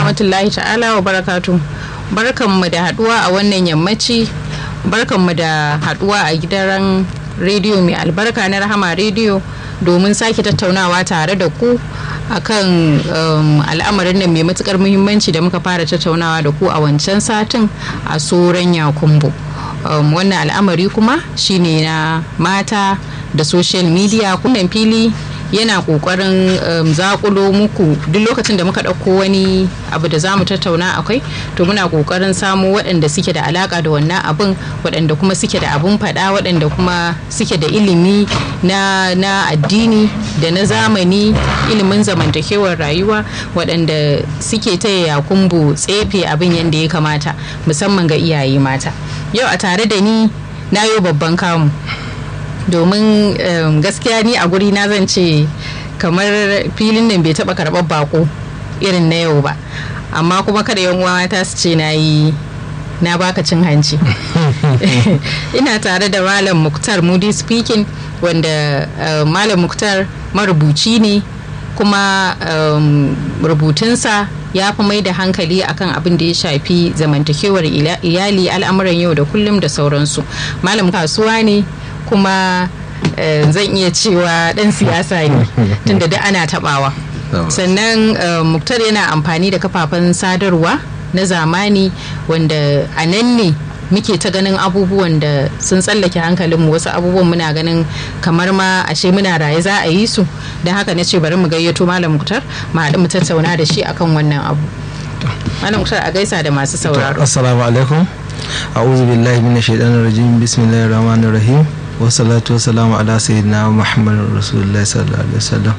rahmatullahi ta'ala wa barakatu barkanmu da haduwa a wannan yammaci barkanmu da haduwa a gidan rediyo mai albarka na rahama rediyo domin sake tattaunawa tare da ku akan um, al'amarin nan mai matukar muhimmanci da muka fara tattaunawa da ku a wancan satin a soran yakumbo um, wannan al'amari kuma shine na mata da social media kunnan fili yana kokarin um, zakulo muku duk lokacin da muka ɗauko wani abu da za mu tattauna akwai to muna kokarin samo waɗanda suke da alaka da wannan abin waɗanda kuma suke da abun faɗa waɗanda kuma suke da ilimi na, na addini da na zamani ilimin zamantakewar rayuwa waɗanda suke taya yakumbu tsefe abin yadda ya kamata musamman ga iyaye mata yau a tare da ni na yi babban kamu domin um, gaskiya ni a guri na zan ce kamar filin nan bai taba karɓar bako irin na yau ba amma kuma kada yan uwa ta su ce na yi na baka cin hanci ina tare da malam muktar moody speaking wanda uh, malam muktar marubuci ne kuma um, rubutunsa ya fi mai da hankali akan abin da ya shafi zamantakewar iyali al'amuran yau da kullum da sauransu malam kasuwa ne kuma uh, zan iya cewa dan siyasa ne tunda da ana tabawa sannan uh, muktar yana amfani da kafafen sadarwa na zamani wanda a nan ne muke ta ganin abubuwan da sun tsallake hankalinmu wasu abubuwan muna ganin kamar ma ashe muna raye za a yi su don haka na ce bari mu gayyato malam muktar mu haɗu mu tattauna da shi akan wannan abu malam muktar a gaisa da masu sauraro assalamu alaikum a'udhu billahi minash shaitanir rajim bismillahir rahmanir rahim wasalatu wasalamu ala sayyidina muhammad rasulullah sallallahu alaihi wasallam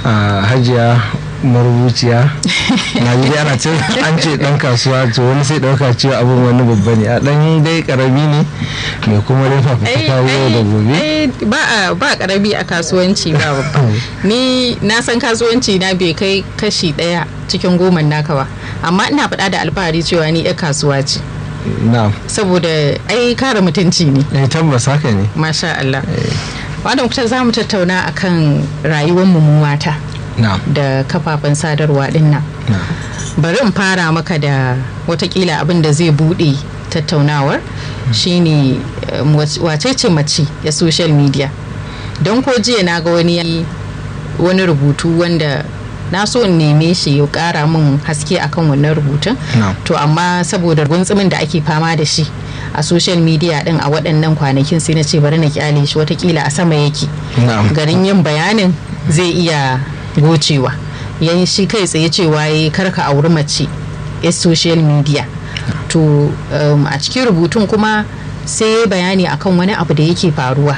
hajiya marubuciya na ji ana ce an ce dan kasuwa to wani sai dauka cewa abin wani babba ne a dan dai karami ne mai kuma rufa fita yau da gobe ba ba karami a kasuwanci ba babba ni na san kasuwanci na bai kai kashi daya cikin goma naka ba amma ina faɗa da alfahari cewa ni yar kasuwa ce na'am saboda ai kare mutunci ne eh tabbas haka ne masha Allah wanda muka za mu tattauna akan rayuwar mu mata na'am da kafafen sadarwa din nan bari in fara maka da watakila abin da zai bude tattaunawar shine wace ce mace ya social media don ko jiya na ga wani wani rubutu wanda na so in neme shi ya kara min haske akan wannan rubutun to amma saboda guntsumin da ake fama da shi a social media din a waɗannan kwanakin sai na ce bari na kyale shi watakila a sama yake garin yin bayanin zai iya gocewa yan shi kai tsaye cewa ya karka auri mace ya social media to um, a cikin rubutun kuma sai bayani akan wani abu da yake faruwa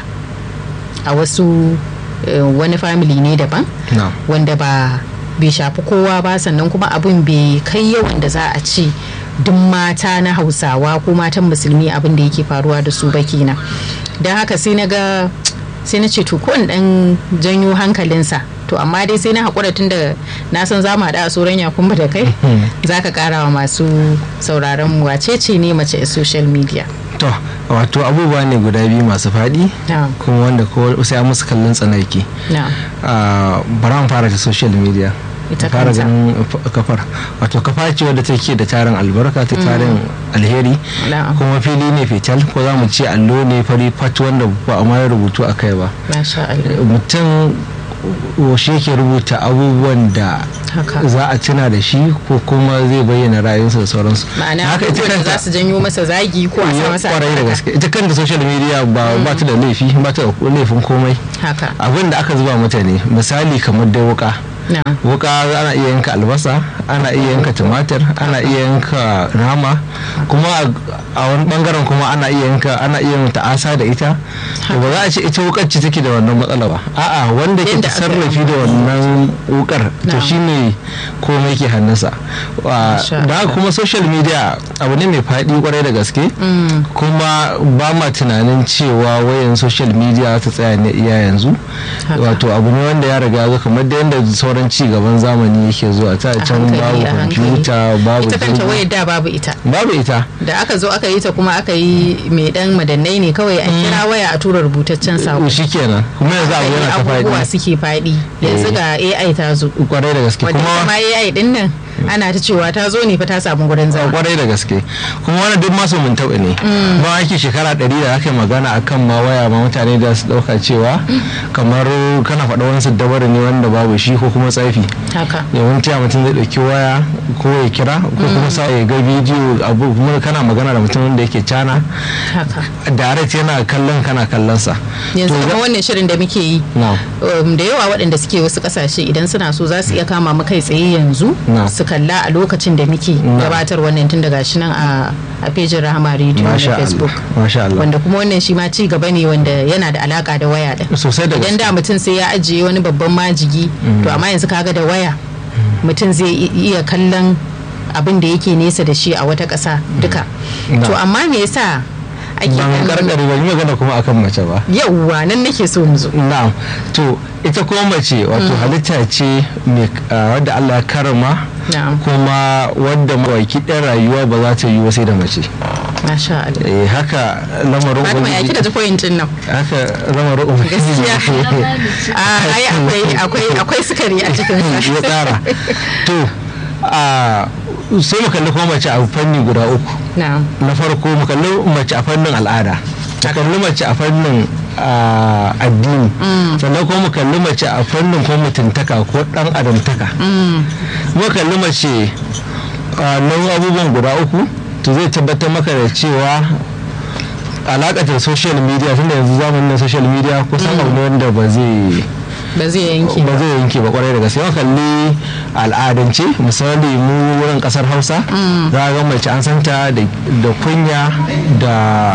a wasu uh, wani family ne daban no. wanda ba bai shafi kowa ba sannan kuma abin bai kai yawan da za a ce duk mata na hausawa ko matan musulmi abin da yake faruwa da su ba kenan don haka sai na ga sai na ce to ko dan janyo hankalinsa to amma dai sai na haƙura tun da na san za mu haɗa a tsoron yakumba da kai za ka ƙara wa masu sauraron mu wace ce ne mace a social media to wato abubuwa ne guda biyu masu faɗi kuma wanda ko sai musu kallon tsanaki bara mu fara ta social media fara ganin kafar wato kafa ce wadda take da tarin albarka ta tarin alheri kuma fili ne fetal ko za mu ce allo ne fari fat wanda ba a ma rubutu a kai ba mutum shi yake rubuta abubuwan da za a tuna da shi ko kuma zai bayyana rayuwarsa da sauransu ma'ana haka ita kanta za su janyo masa zagi ko a sa masa kwarai da gaske ita kanta social media ba ba ta da laifi ba ta da laifin komai haka abin da aka zuba mata ne misali kamar dai wuka wuka ana iya yanka albasa ana iya yanka tumatir ana iya yanka nama kuma a wani bangaren kuma ana iya yanka ana iya yin ta'asa da ita ba za a ce ita wukar ce take da wannan matsala ba a'a wanda ke sarrafi da wannan wukar to shine komai ke hannunsa da kuma social media abu ne mai faɗi kwarai da gaske kuma ba ma tunanin cewa wayan social media ta tsaya ne iya yanzu wato abu ne wanda ya riga zo kamar da yadda sauran ci gaban zamani yake zuwa ta can babu kwamfuta babu ita kanta wayar da babu ita babu ita da aka zo aka yi ta kuma aka yi mai dan madannai ne kawai a kira waya a tura rubutaccen sako shikenan kuma yanzu abu yana ta faɗi abubuwa suke faɗi yanzu ga AI ta zo kwarai da gaske kuma AI din nan ana ta cewa ta zo ne fa ta samu gurin zama kwarai da gaske kuma wani duk masu mun taɓa ne ba ake shekara ɗari da aka magana akan ma waya ma mutane da su ɗauka cewa kamar kana faɗa wani su dabar ne wanda babu shi ko kuma tsafi haka yawanci mutum zai ɗauki waya ko ya kira ko kuma sa ya ga bidiyo abu kuma kana magana da mutum wanda yake cana haka direct yana kallon kana kallon sa yanzu kuma wannan shirin da muke yi da yawa waɗanda suke wasu ƙasashe idan suna so za su iya kama mu kai tsaye yanzu su kalla a lokacin da muke gabatar wannan tun daga shi nan a fejin rahama radio na facebook wanda kuma wannan shi ma ci gaba ne wanda yana da alaka da waya da sosai da idan da mutum sai ya ajiye wani babban majigi to amma yanzu kaga da waya mutum zai iya kallon abin da yake nesa da shi a wata ƙasa duka to amma me yasa ake ban karkare ban yi magana kuma akan mace ba yauwa nan nake so mu zo na'am to ita kuma mace wato halitta ce wadda Allah ya karama kuma wadda mawaki ɗan rayuwa ba za ta yi sai da mace Masha Allah. Eh haka lamarin Fatima ya kika ji pointin nan. Haka lamarin ubangiji. Gaskiya. ai akwai akwai akwai sukari a cikin sa. Ya tsara. To a sai mu kalli kuma mace a fanni guda uku. Na farko mu kalli mace a fannin al'ada. Mu kalli mace a fannin addini. Sannan kuma mu kalli mace a fannin kuma mutuntaka ko dan adamtaka. Mu kalli mace nan abubuwan guda uku. to zai tabbatar maka da cewa alakatar social media tunda yanzu zamanin na social media kusan abu ne wanda ba zai ba zai yanke ba zai yanke ba kwarai da gaske yawan kalli al'adance misali mu wurin kasar hausa za a ga mace an santa da kunya da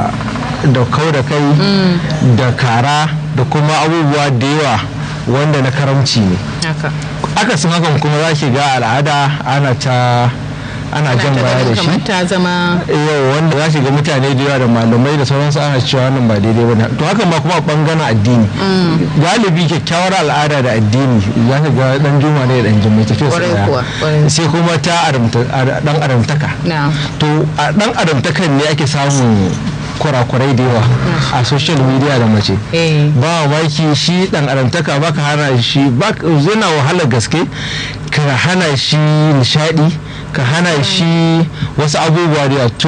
da kau da kai da kara da kuma abubuwa da yawa wanda na karamci ne akasin hakan kuma za ki ga al'ada ana ta ana jan baya da shi ta zama yau wanda za ga mutane da yawa da malamai da sauransu ana cewa wannan ba daidai bane to hakan ma kuma a bangaren addini galibi kyakkyawar al'ada da addini za ka ga dan juma ne da dan jimai tafiya su sai kuma ta dan adamtaka to a dan adamtakan ne ake samun kurakurai da yawa a social media da mace ba maki shi dan adamtaka baka hana shi zai wahalar gaske ka hana shi nishadi ka hana shi wasu abubuwa da to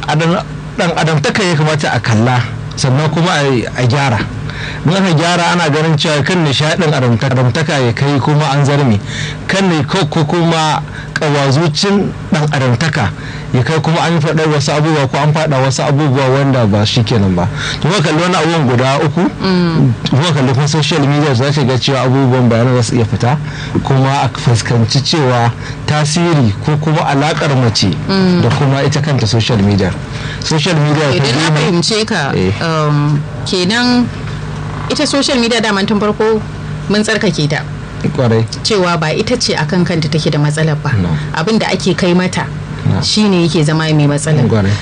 dan adamtaka ya kamata a kalla sannan kuma a gyara in aka gyara ana ganin cewa kan nishadin adamtaka ya kai kuma an zarme kan ne ko kuma kawazucin dan adamtaka ya kai kuma an faɗa wasu abubuwa ko an faɗa wasu abubuwa wanda ba shi kenan ba to kuma kalli wani abubuwan guda uku kuma kalli kuma social media za ta ga cewa abubuwan bayanan za su iya fita kuma a fuskanci cewa tasiri ko kuma alakar mace da kuma ita kanta social media social media idan na fahimce ka kenan ita social media daman tun farko mun tsarkake ta kwarai cewa ba ita ce akan kanta take da matsalar ba abin da ake kai mata shine yake zama mai matsala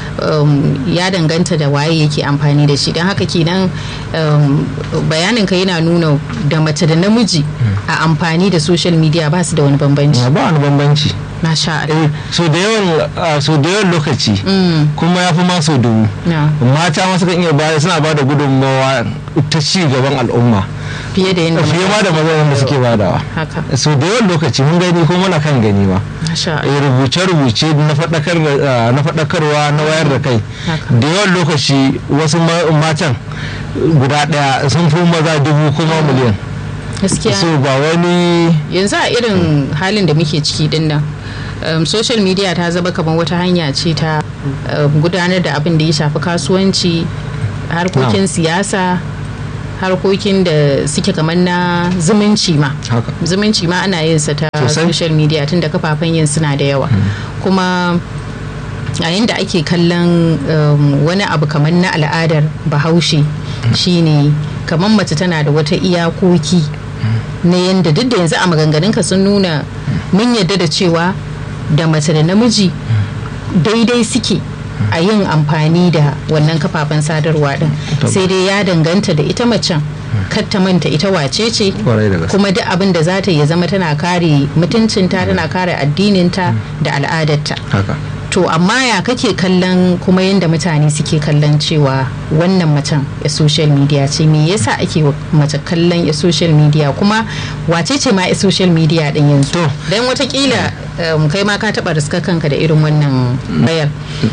ya danganta da waye yake amfani da shi don haka kenan bayanin ka yana nuna da mace da namiji a amfani da social media ba su da wani bambanci ba wani bambanci Masha Allah. so da yawan so da yawan lokaci kuma ya fi ma so dubu mata ma sukan iya bada suna bada gudunmawa ta ci gaban al'umma fiye da yadda fiye ma da mazan da suke badawa so da yawan lokaci mun gani ko muna kan gani ma rubuce-rubuce na faɗakarwa na wayar da kai da yawan lokaci wasu matan guda ɗaya sun fi maza dubu kuma miliyan gaskiya so ba wani yanzu a irin halin da muke ciki din nan um, social media ta zama kamar wata hanya ce ta um, gudanar da abin da ya shafi kasuwanci harkokin no. siyasa harkokin da suke kamar na zumunci ma zumunci ma ana yin sa ta social media tun da kafafen yin suna da yawa hmm. kuma yayin da ake kallon um, wani abu kamar na al'adar bahaushe hmm. shine kamar mace tana da wata iyakoki na yadda duk da yanzu a maganganunka sun nuna mun yadda da cewa da mace da namiji daidai suke a yin amfani da wannan kafafen sadarwa din sai dai ya danganta da ita macen ta manta ita wace ce kuma duk abin da za ta ya zama tana kare mutuncinta tana kare addininta da al'adarta to amma ya kake kallon kuma yadda mutane suke kallon cewa wannan macen ya social media ce me yasa ake mace kallon ya social media kuma wace ce ma ya social media din yanzu don watakila um, kai ma ka taba riska kanka da irin wannan bayar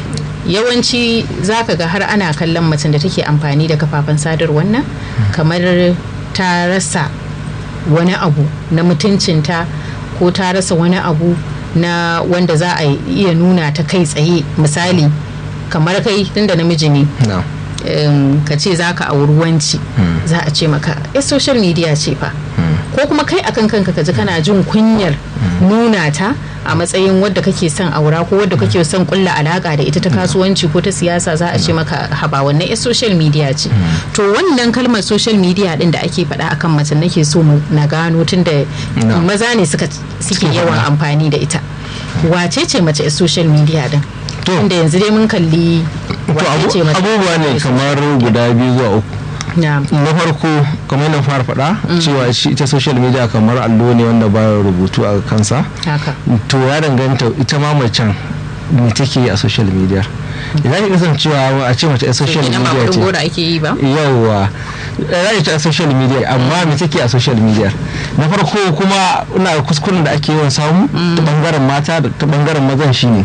yawanci zaka ga har ana kallon macen da take amfani da kafafen sadarwar nan kamar ta rasa wani abu na mutuncinta ko ta rasa wani abu na wanda za a iya nuna ta kai tsaye misali kamar kai tunda namiji ne no. um, ka ce za ka auri wanci hmm. za a ce maka ya social media ce fa hmm. ko kuma kai akan kanka ka ji kana jin kunyar hmm. nuna ta a matsayin wadda kake son aura ko wadda kake son kulla alaka da ita ta kasuwanci ko ta siyasa za a ce maka haba wannan ya social media ce to wannan kalmar social media din da ake faɗa akan mace nake so na gano tun da maza ne suke yawan amfani da ita wace ce mace social media din inda yanzu dai mun kalli abubuwa ne kamar guda biyu zuwa uku na farko kamar na fara faɗa cewa ita social media kamar allo ne wanda ba rubutu a kansa to ya danganta ita ma macen me take a social media idan ki kasancewa a ce mace a social media ce yawwa za ta a social media amma me take a social media na farko kuma ina kuskuren da ake yawan samu ta bangaren mata da ta bangaren mazan shine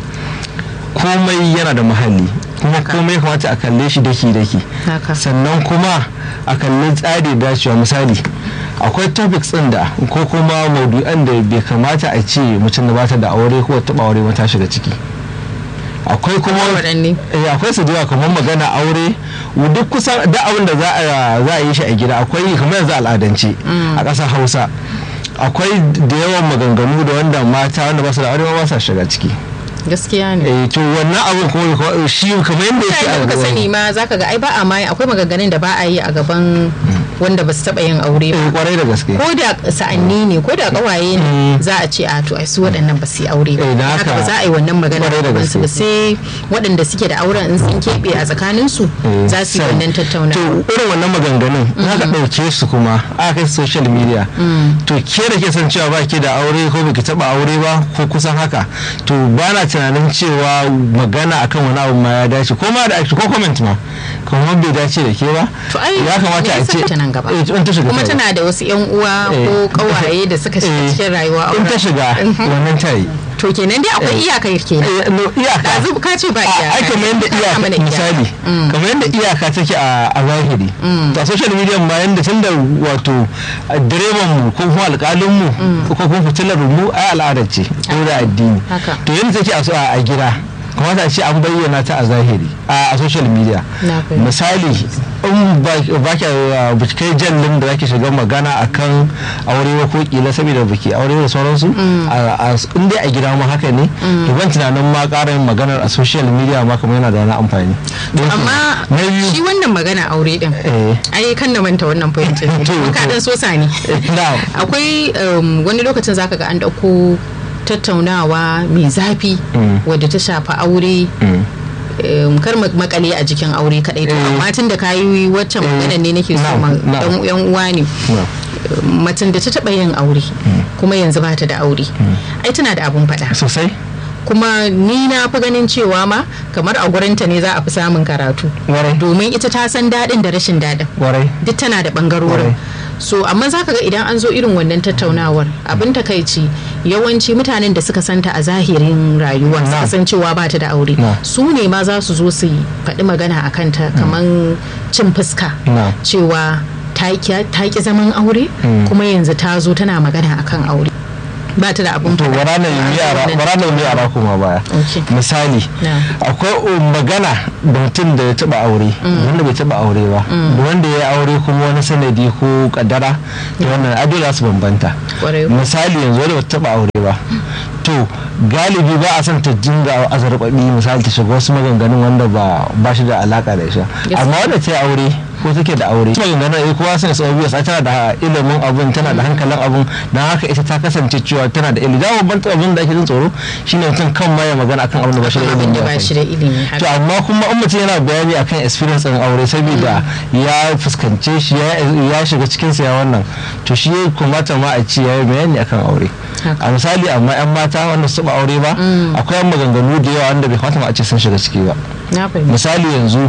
komai yana da muhalli kuma komai ya kamata a kalle shi daki daki sannan kuma a kalli tsari dacewa misali akwai topics din da ko kuma maudu'an da bai kamata a ce mutum da bata da aure ko taba aure ba ta shiga ciki akwai kuma akwai su da kamar magana aure duk kusan da abin da za a yi shi a gida akwai kamar yanzu al'adance a ƙasar hausa akwai da yawan maganganu da wanda mata wanda ba su da aure ba sa shiga ciki gaskiya ne eh to wannan abin kuma shi kamar yadda yake a gaban sani ma zaka ga ai ba a mai akwai maganganun da ba a yi a gaban wanda ba su taba yin aure ba kwarai da gaske ko da sa'anni ne ko da kawaye ne za a ce a to ai su waɗannan ba su yi aure ba haka ba za a yi wannan magana da su ba sai waɗanda suke da auren in sun keɓe a tsakanin su za su yi wannan tattaunawa to irin wannan maganganun za ka ɗauke su kuma a kai social media to ke da ke san cewa ba ke da aure ko baki taba aure ba ko kusan haka to ba na tunanin cewa magana akan wani abu ma ya dace ko ma da ko comment ma kuma bai dace da ke ba ya kamata a ce nan gaba kuma tana da wasu yan uwa ko kawaye da suka shiga cikin rayuwa in ta shiga wannan ta yi to kenan dai akwai iyaka kenan iyaka da ka ce ba iyaka ai kamar yadda iyaka misali kamar yadda iyaka take a zahiri to a social media ma yanda tun da wato direban mu ko kuma alƙalin mu ko kuma fitilar mu ai al'adar ce ko da addini to yanda take a gida kamata a ce an bayyana ta a zahiri a social media misali in ba ki kai jallin da zaki shiga magana akan aure ba ko kila saboda baki aure da sauransu in dai a gida ma haka ne to ban tunanin ma ƙara yin maganar a social media ma kamar yana da wani amfani amma shi wannan magana aure din ai kan na manta wannan fahimtar ka dan sosa ne akwai wani lokacin zaka ga an dauko tattaunawa mai zafi wadda ta shafi aure kar makale a jikin aure kadai to amma tun da ka yi waccan magana ne nake so dan yan uwa ne macen da ta taba yin aure kuma yanzu ba ta da aure ai tana da abun faɗa sosai kuma ni na fi ganin cewa ma kamar a gurinta ne za a fi samun karatu domin ita ta san daɗin da rashin daɗin duk tana da ɓangarorin so amma za ka ga idan an zo irin wannan tattaunawar abin takaici yawanci mutanen da suka santa a zahirin rayuwa suka san cewa ba ta da aure su ne ma za su zo su faɗi magana a kanta kamar cin fuska cewa ta ki zaman aure kuma yanzu ta zo tana magana akan aure ba ta da abun to bara na yi yara kuma baya misali akwai magana da mutum da ya taba aure wanda bai taba aure ba da wanda ya aure kuma wani sanadi ko kaddara da wannan adola su bambanta misali yanzu wanda bata taba aure ba to galibi ba a son ta dinga azarbabi misali ta shiga wasu maganganun wanda ba shi da alaka da isha amma wanda ta yi aure ko take da aure kuma ganganar eh kowa sai sau biyu tana da ilimin abun tana da hankalin abun dan haka ita ta kasance cewa tana da ilimi da babban abin da ake jin tsoro shine mutum kan ma ya magana akan abin da ba shi da ilimi ba shi da ilimi to amma kuma in mutum yana bayani akan experience din aure saboda ya fuskance shi ya shiga cikin sa ya wannan to shi ya kamata ma a ce ya yi bayani akan aure a misali amma yan mata wanda su ba aure ba akwai maganganu da yawa wanda bai kamata ma a ce sun shiga ciki ba misali yanzu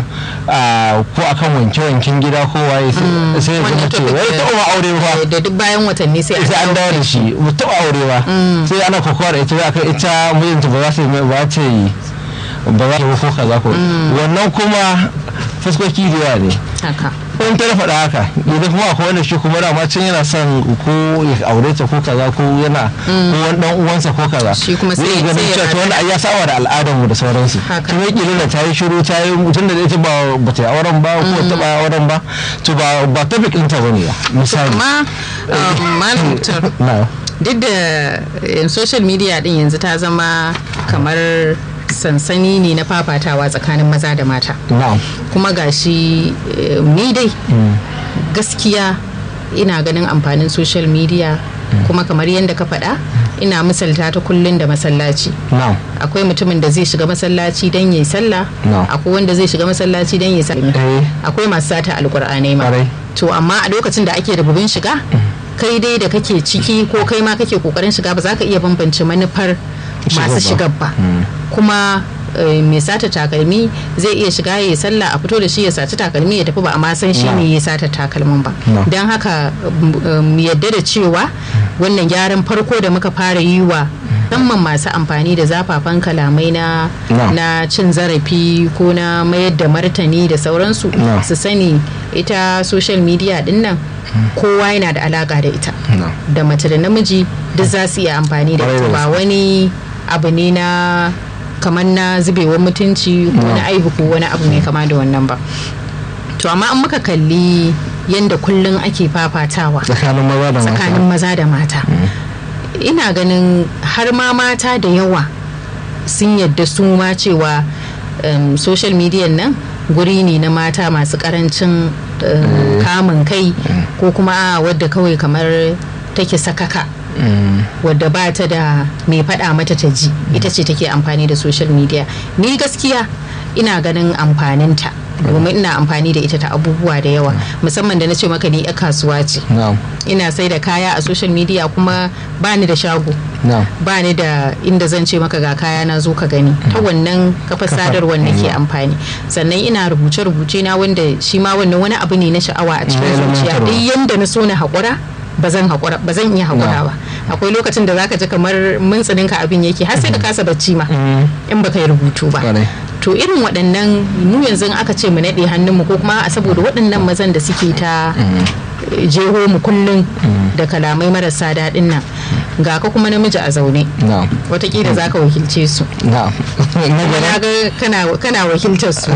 ko akan wanke-wanken gida ko waye sai ya zama ce wai ta ba aure ba da duk bayan watanni sai an dawo da shi mu taɓa aure ba sai ana kokowa da ita akan ita mijinta ba za ta yi ba ta yi ba za ta yi ko kaza ko wannan kuma fuskoki da yawa ne in ta faɗa haka idan kuma akwai wanda shi kuma dama can yana son ko ya aure ta ko kaza ko yana ko wani dan uwansa ko kaza shi kuma sai ganin cewa to wanda ya saba da al'adar mu da sauransu kuma kila da ta yi shiru ta yi mutum da ita ba ba ta yi auren ba ko ta ba auren ba to ba ba ta bikin ta bane ba misali amma malam duk da social media din yanzu ta zama kamar sansani ne na fafatawa tsakanin maza da mata kuma gashi ni dai gaskiya ina ganin amfanin social media kuma kamar yadda ka faɗa ina misalta ta kullun da masallaci akwai mutumin da zai shiga masallaci don yi sallah akwai wanda zai shiga masallaci don yi sallah akwai masu sata alkur'anai ma to amma a lokacin da ake rububin shiga kai dai da kake ciki ko kai ma kake kokarin shiga ba za ka iya bambance manufar masu shigar ba kuma mai sata takalmi zai iya shiga ya sallah a fito da shi ya saci takalmi ya tafi ba amma san shi ne ya sata takalmin ba don haka yadda da cewa wannan gyaran farko da muka fara yi wa musamman masu amfani da zafafan kalamai na na cin zarafi ko na mayar da martani da sauransu su sani ita social media din nan kowa yana da alaka da ita da mace da namiji duk za su iya amfani da ita ba wani abu ne na kamar na zubewar mutunci ko na aibu ko wani abu mai kama da wannan ba to amma an muka kalli yadda kullum ake fafatawa tsakanin maza da mata ina ganin har ma mata da yawa sun yadda su ma cewa um, social media nan guri ne na mata masu karancin um, kamun kai ko kuma wadda kawai kamar take sakaka Mm. wadda ba ta da mai faɗa mata ta ji mm. ita ce take amfani da social media ni gaskiya ina ganin amfaninta domin ina amfani da ita ta abubuwa da yawa musamman da na ce maka ni ya kasuwa ce ina sai da kaya a social media kuma ba ni da shago ba ni da inda zan ce maka ga kaya na zo ka gani ta wannan kafa sadarwar nake amfani sannan ina rubuce-rubuce na wanda shi ma wannan wani abu ne na sha'awa a cikin zuciya duk yanda na so na haƙura ba zan haƙura ba zan iya haƙura ba akwai lokacin da zaka ji kamar mintsininka abin yake har sai ka kasa bacci ma in baka yi rubutu ba to irin waɗannan mu yanzu aka ce mu naɗe hannunmu ko kuma a saboda waɗannan mazan da suke ta jeho mu kullum da kalamai marasa daɗin nan ga ka kuma namiji a zaune watakila za ka wakilce su na ga kana wakiltar su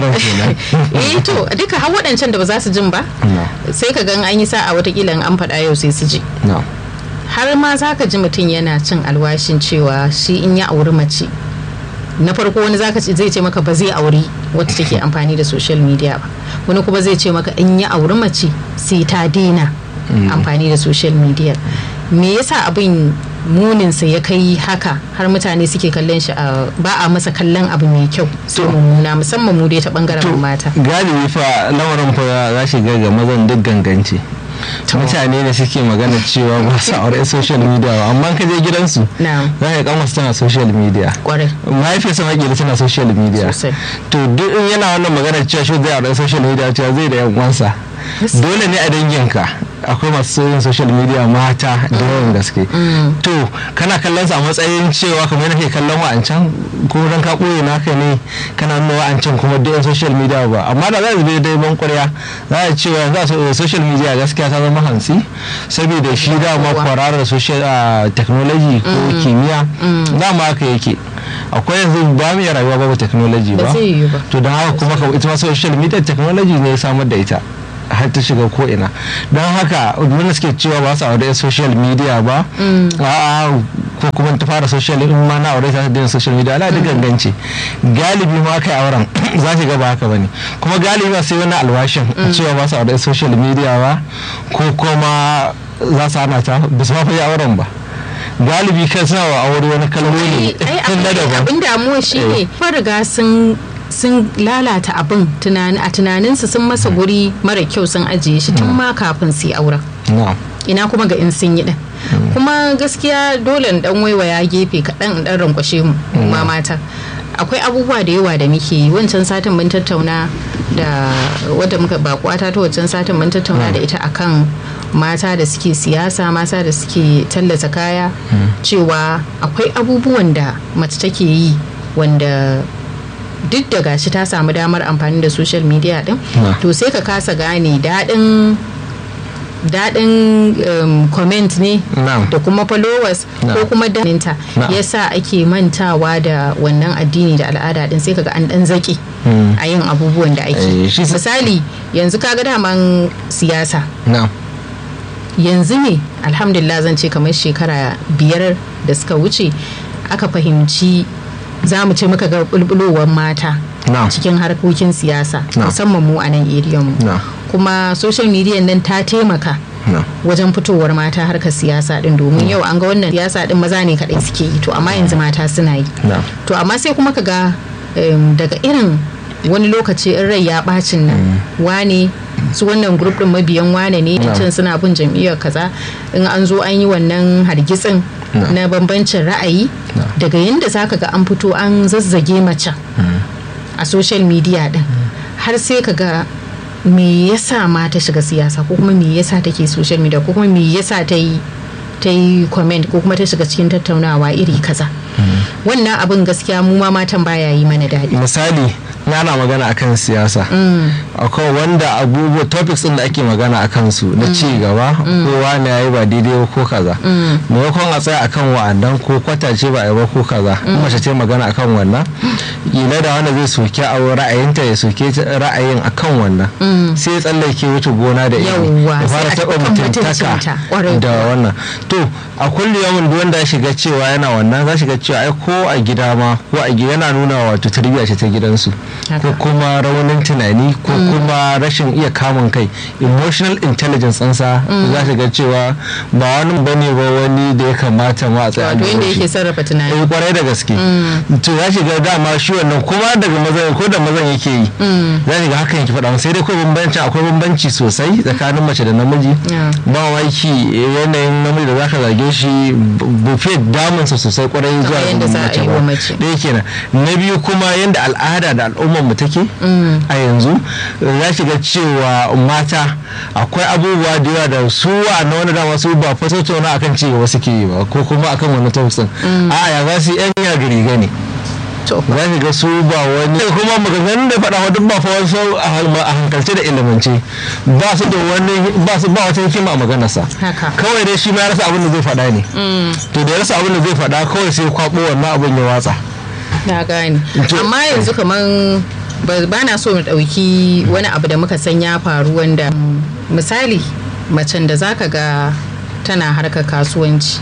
eh to duka har waɗancan da ba za su jin ba sai ka gan an yi sa'a watakila an faɗa yau sai su ji har ma za ka ji mutum yana cin alwashin cewa shi in ya auri mace na farko wani zaka ce zai ce maka ba zai auri wacce take amfani da social media ba wani kuma zai ce maka in ya auri mace sai ta daina amfani da social media me yasa abin muninsa ya kai haka har mutane suke kallon shi ba a masa kallon abu mai kyau sai mummuna musamman mu dai ta bangaren mata galibi fa lamarin fa za shi ga mazan duk gangance mutane da suke magana cewa ba su aure social media ba amma ka je gidansu za ka kama tana social media mahaifiyarsa makila tana social media to duk in yana wannan magana cewa shi zai aure social media cewa zai da yan uwansa dole ne a danginka akwai masu yin social media mata da yawan gaske to kana kallon sa a matsayin cewa kamar yadda ke kallon wa'ancan ko dan ka ɓoye naka ne kana nuna wa'ancan kuma duk social media ba amma da za su bai dai ban ƙwarya za a cewa yanzu a social media gaskiya ta zama hansi saboda shi dama kwararar social technology ko kimiyya dama haka yake akwai yanzu ba mu iya rayuwa babu technology ba to don haka kuma ita ma social media technology ne ya samar da ita har ta shiga ko ina don haka wanda suke cewa ba su aure social media ba a ko kuma ta fara social in ma na aure ta da social media ala da gangance galibi ma kai auren za ki ga ba haka bane kuma galibi ba sai wani alwashin cewa ba su aure social media ba ko kuma za su hana ta ba su ma fi auren ba galibi kan suna wa aure wani kalmomi na daban abin damuwa shi ne riga sun sun lalata abin a tunaninsu sun masa guri mara kyau sun ajiye shi tun ma kafin su yi auren ina kuma ga in sun yi din kuma gaskiya dole dan waiwaya gefe kaɗan in dan rankwashe mu ma mata akwai abubuwa da yawa da muke yi wancan satin mun tattauna da wadda muka bakwata ta wancan satin mun tattauna da ita akan mata da suke siyasa mata da suke tallata kaya cewa akwai abubuwan da mace take yi wanda duk da gashi ta samu damar amfani da social media din to sai ka kasa gane daɗin daɗin um, comment ne da kuma followers ko kuma daninta yasa ake mantawa da wannan addini da al'ada din sai kaga an dan zaki a yin abubuwan da ake misali yanzu kaga daman siyasa yanzu ne alhamdulillah zan ce kamar shekara biyar da suka wuce aka fahimci za mu ce muka ga bulbulowar mata cikin harkokin siyasa musamman mu a nan mu kuma social media nan ta taimaka wajen fitowar mata harkar siyasa din domin yau an ga wannan siyasa din maza ne kadai suke yi to amma yanzu mata suna yi to amma sai kuma ka ga daga irin wani lokaci in rai ya bacin nan wane su wannan grup din mabiyan wane ne can suna bin jam'iyyar kaza in an zo an yi wannan hargitsin na bambancin ra'ayi daga yadda zaka ga an fito an zazzage mace a social media din har sai ka ga me yasa ma ta shiga siyasa ko kuma me yasa take social media ko kuma me yasa ta yi ta yi comment ko kuma ta shiga cikin tattaunawa iri kaza wannan abin gaskiya mu ma matan baya yi mana daɗi misali ana magana akan siyasa akwai wanda abubuwa topics din da ake magana a kansu na ci gaba ko wani ya yi ba daidai ko kaza maimakon a tsaya akan wa'annan ko kwatace ba a yi ba ko kaza mace ce magana akan wannan ila da wanda zai soke a ra'ayinta ya soke ra'ayin akan wannan sai ya tsallake wuce gona da iri ya fara taɓa mutuntaka da wannan to a kulli yawan wanda ya shiga cewa yana wannan za shiga cewa ai ko a gida ma ko a gida yana nuna wato tarbiyya ce ta gidansu ko kuma raunin tunani ko kuma rashin iya kamun kai emotional intelligence ɗansa za ta ga cewa ba wani bane ba wani da ya kamata ma a tsaye wato yadda yake sarrafa tunani eh kwarai da gaske to ya shiga dama shi wannan kuma daga mazan ko da mazan yake yi za ga hakan yake faɗa sai dai ko bambanci akwai bambanci sosai tsakanin mace da namiji ba mamaki yanayin namiji da zaka zage shi bufe damunsa sosai kwarai zuwa mace ba ɗaya kenan na biyu kuma yadda al'ada da al'ummar mu take a yanzu ya shiga cewa mata akwai abubuwa da yawa da su na wani dama su ba fa tattauna akan ci gaba suke yi ba ko kuma akan wani tausin a ya za su yan ya riga ne za ka ga su ba wani kuma maganganun da faɗa wadda ba fa wasu a hankalce da ilimance ba su da wani ba su ba wata hikima a maganarsa kawai dai shi ma ya rasa abin da zai faɗa ne to da ya rasa abin da zai faɗa kawai sai kwabo wannan abin ya watsa na gane amma yanzu kaman ba na so mu ɗauki wani abu da muka san ya faru wanda misali macen da zaka ga tana harkar kasuwanci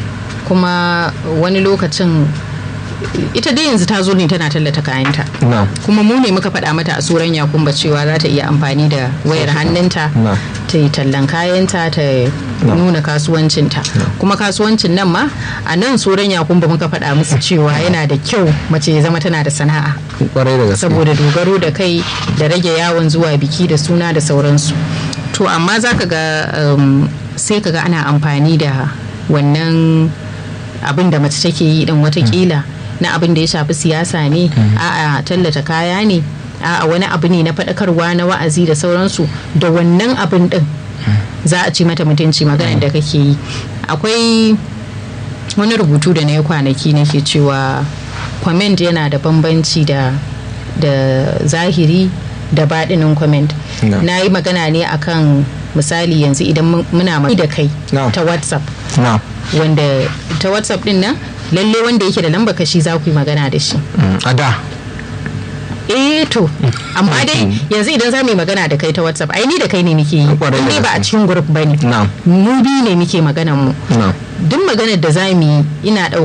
kuma wani lokacin ita dai yanzu ta zo ne tana tallata kayanta kuma mu ne muka faɗa mata a tsoron yakumba cewa za ta iya amfani da wayar hannunta ta yi tallan kayanta ta nuna kasuwancinta kuma kasuwancin nan ma a nan tsoron yakumba muka faɗa musu cewa yana da kyau mace ya zama tana da sana'a saboda dogaro da kai da rage yawon zuwa biki da suna da sauransu to amma za ka ga sai ka ga ana amfani da wannan abin da mace take yi din watakila na abin da ya shafi siyasa ne a'a tallata kaya ne a'a wani abu ne na faɗakarwa na wa'azi da sauransu da wannan abin din za a ci mata mutunci maganar da kake yi akwai wani rubutu da na yi kwanaki nake cewa comment yana da bambanci da da zahiri da baɗinin comment na yi magana ne akan misali yanzu idan muna da kai ta whatsapp wanda ta whatsapp din nan lalle wanda yake da lamba kashi za ku yi magana da shi a da eh to amma dai yanzu idan za mu yi magana da kai ta whatsapp ai ni da kai ne muke yi in ba a cikin group ba ne mu biyu ne muke maganan mu duk maganar da za mu yi ina